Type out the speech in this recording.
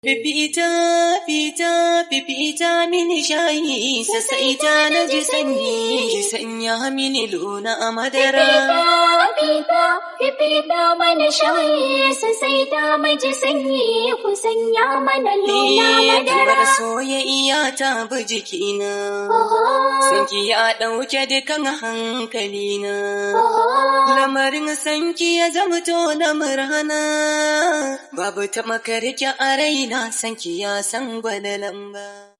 Fifita, fita, fifita mini shayi, sassaita na ji sanyi, ki sanya mini luna a madara. Fifita, fifita mana shayi, sassaita maji sanyi, ku sanya mana luna Ni kamar madara. soyayya ta bi jikina, sanki ya ɗauke dukan hankalina. Lamarin sanki ya zamto na murhana, babu ta makarki a raina sanki ya san gwada lamba.